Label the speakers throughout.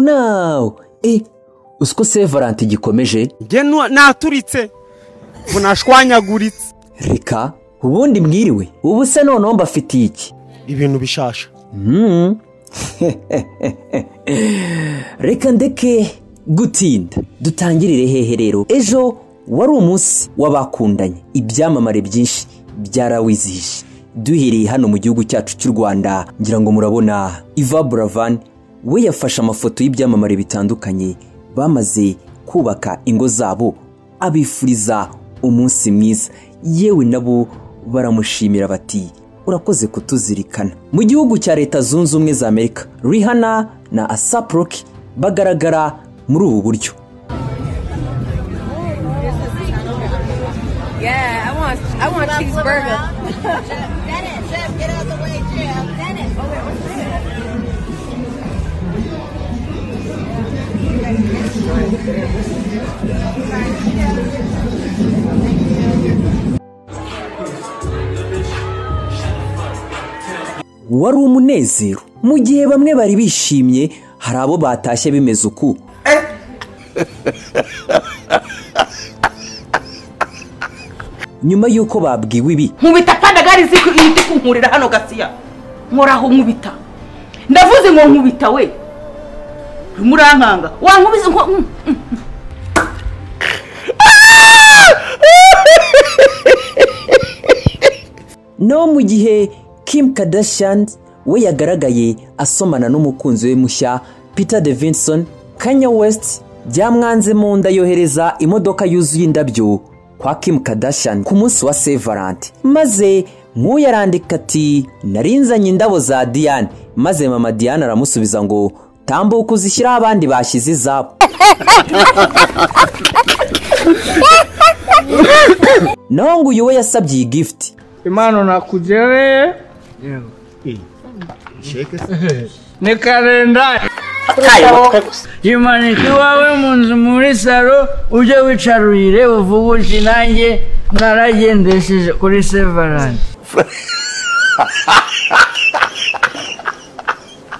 Speaker 1: ninawu nawu uziko se valanti gikomeje
Speaker 2: njye naturitse ngo nashwanyaguritse
Speaker 1: reka ubundi mwiriwe ubu se noneho mbafitiye iki
Speaker 2: ibintu bishasha
Speaker 1: Mm. reka ndeke gutinda dutangirire hehe rero ejo wari umunsi w'abakundanye ibyamamare byinshi byarawizihije duhereye hano mu gihugu cyacu cy'u rwanda ngira ngo murabona iva buravan we yafashe amafoto y'ibyamamare bitandukanye bamaze kubaka ingo zabo abifuriza umunsi mwiza yewe nabo baramushimira bati urakoze kutuzirikana mu gihugu cya leta zunze ubumwe za amerika rihana na asapuroki bagaragara muri ubu buryo
Speaker 3: Yeah, I want I want cheeseburger.
Speaker 4: Dennis, Jeff, get out of the way, Jeff. Dennis, over.
Speaker 1: wari umunezero mu gihe bamwe bari bishimye hari abo batashye bimeze uku nyuma y'uko babwiwe ibi
Speaker 5: nkubita kandi agari ziko ihita ikunkurira hano gasiya nkoraho nkubita ndavuze ngo nkubita we urimo urankanga wankubiza nko mm, mm.
Speaker 1: no mu gihe Kim Kardashian we yagaragaye asomana n'umukunzi we mushya Peter Davidson Kanye West byamwanze mu nda yohereza imodoka yuzuye indabyo kwa Kim Kardashian ku munsi wa Saint Valentin maze nk'uyu arandika ati narinzanye indabo za Diane maze mama Diane aramusubiza ngo tambuka uzishyiraho abandi bashyize izabo naho ngo uyu we yasabye iyi gifuti
Speaker 6: impano nakugereye ni kalendari yimanika iwawe mu nzu muri salo ujye wicarurire uvugushe nanjye naragendesheje kuri sevarani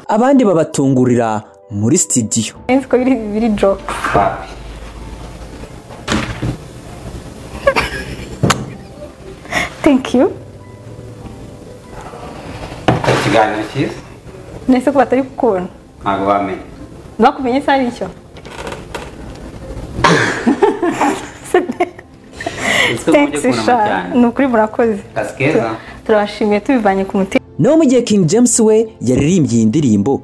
Speaker 1: abandi babatungurira muri sitidiyo
Speaker 3: Nzi ko biri biri joke. Thank you.
Speaker 7: ikiganiro cyiza
Speaker 3: Nese ko batari kukubona.
Speaker 7: ntabwo bamenye
Speaker 3: Bakumenye se ari icyo.
Speaker 7: Uziko
Speaker 3: Thanks
Speaker 7: ujya kurama
Speaker 3: Sha.
Speaker 7: cyane.
Speaker 3: Ni ukuri murakoze.
Speaker 7: kazi keza
Speaker 3: Turabashimiye tubivanye ku mutima.
Speaker 1: naho mu gihe king james we yaririmbye iyi ndirimbo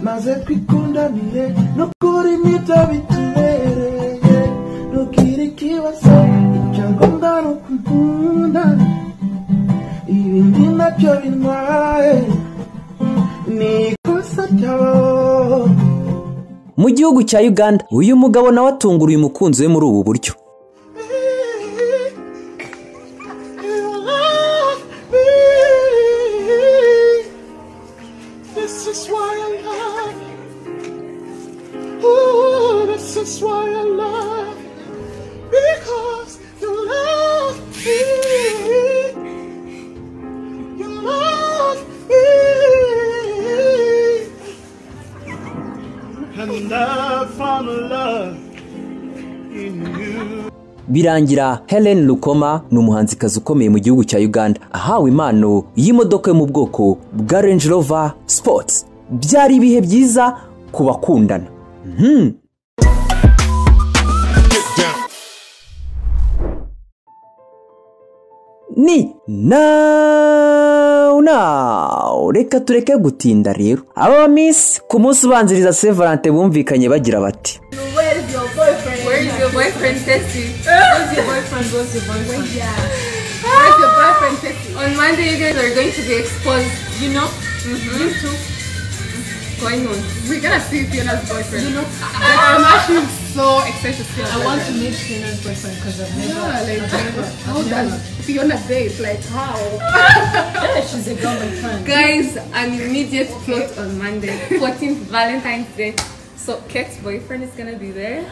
Speaker 8: maze twikundanire n'ukuri nibyo bitubereye ntugire ikibazo icyo ngombwa ni ukugunda ibindi nabyo bintwaye ni ikosa ryawe
Speaker 1: mu gihugu cya uganda uyu mugabo nawe atungura uyu mukunzi we muri ubu buryo
Speaker 8: This is why I love you. Ooh, this is why I love you. Because you love me. You love me. And I found love in you.
Speaker 1: birangira helen lukoma ni umuhanzikazi ukomeye mu gihugu cya uganda ahawe impano y'imodoka yo mu bwoko bwa range rover sports byari ibihe byiza ku bakundana Mhm. ni nawu nawu reka tureke gutinda rero aba miss ku munsi ubanziriza sevalante bumvikanye bagira bati
Speaker 3: Where is your boyfriend Tessie? Where's your boyfriend? Where's your boyfriend? Yeah. Where's your boyfriend Tessie? On Monday you guys are going to be exposed. You know? Mm-hmm. You too. going on? We're gonna see Fiona's boyfriend. You know,
Speaker 9: I-
Speaker 3: I, am actually so excited to see. her
Speaker 9: I want to
Speaker 3: boyfriend.
Speaker 9: meet Fiona's boyfriend because I've never.
Speaker 3: Yeah, like
Speaker 9: I've never-
Speaker 3: how
Speaker 9: I've never-
Speaker 3: does Fiona date? Like how?
Speaker 9: Yeah, she's a girl my friend.
Speaker 3: Guys, an immediate plot on Monday, 14th Valentine's Day. So Kate's boyfriend is gonna be there.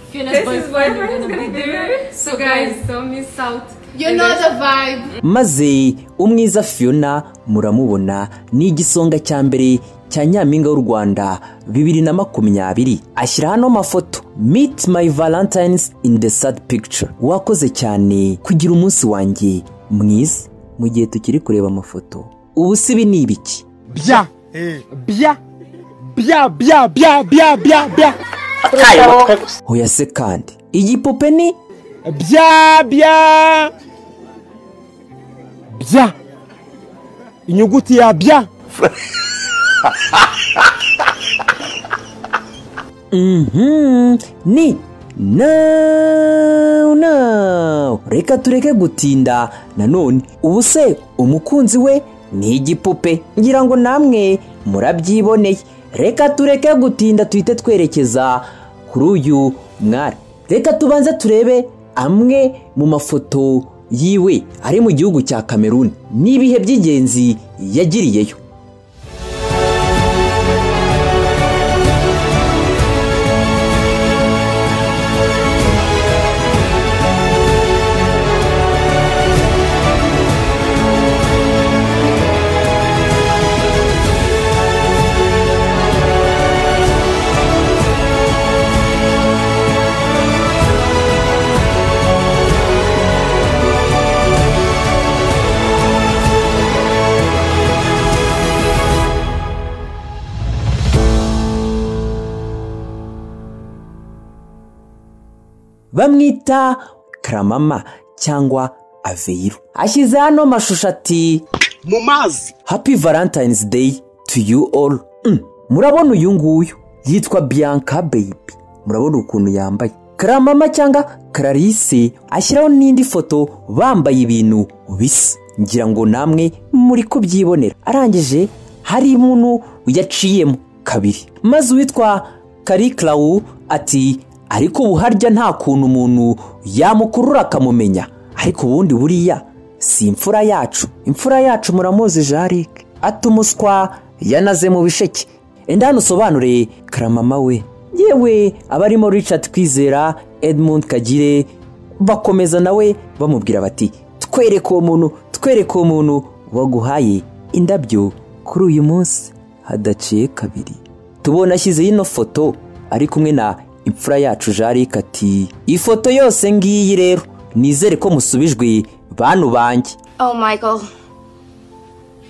Speaker 9: Fiona's
Speaker 3: This
Speaker 9: boyfriend,
Speaker 3: is boyfriend
Speaker 9: you're
Speaker 3: is
Speaker 9: gonna be there.
Speaker 3: So guys, don't miss out.
Speaker 9: You know the vibe.
Speaker 1: maze umwiza fiona muramubona ni igisonga cya mbere cya nyampinga w'u rwanda bibiri na makumyabiri ashyira hano amafoto meet my valentines in the sad picture wakoze cyane kugira umunsi wanjye mwiza mu gihe tukiri kureba amafoto ubu si ibi ni ibiki
Speaker 2: bya bya bya bya bya bya bya bya
Speaker 1: hoya se kandi igipupe ni
Speaker 2: bya bya bya inyuguti ya bya
Speaker 1: Mhm, ni now now reka tureke gutinda nanone ubu se umukunzi we ni igipupe ngira ngo namwe murabyiboneye reka tureke gutinda tuhite twerekeza kuri uyu mwari reka tubanze turebe amwe mu mafoto yiwe ari mu gihugu cya kameruni n'ibihe by'ingenzi yagiriyeyo bamwita karamama cyangwa aveyiro ashyize hano amashusho ati
Speaker 2: mu mazi
Speaker 1: happy valentines day to you all Mm, murabona uyu nguyu yitwa bianca baby murabona ukuntu yambaye karamama cyangwa kararisi ashyiraho n'indi foto bambaye ibintu bisa ngira ngo namwe muri kubyibonera arangije hari umuntu yaciyemo kabiri maze uwitwa kari Clau ati ariko ubu harya nta kuntu umuntu yamukurura akamumenya ariko ubundi buriya si imfura yacu imfura yacu muramuzi jarike atumuswa yanaze mu bisheke enda hano usobanure karamama we yewe abarimo richard kwizera edmund kagire bakomeza nawe bamubwira bati twereke uwo muntu twereke uwo muntu waguhaye indabyo kuri uyu munsi hadaciye kabiri tubona ashyize ino foto ari kumwe na imfura yacu jarike ati ifoto yose ngiyi rero nizere ko musubijwe bantu banjye
Speaker 4: Oh, Michael.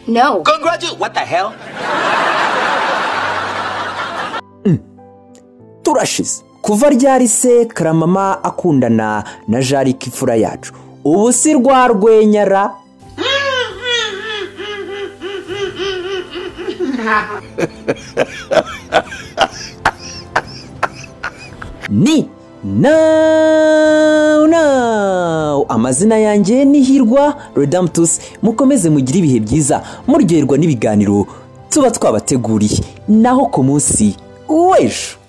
Speaker 4: No.
Speaker 1: turashize kuva ryari se karamama akundana na jarike imfura yacu ubu si rwa rwenyara ni now now amazina yanjye ni hirwa redamtusi mukomeze mugire ibihe byiza muryoherwa n'ibiganiro tuba twabateguriye naho ku munsi w'ejo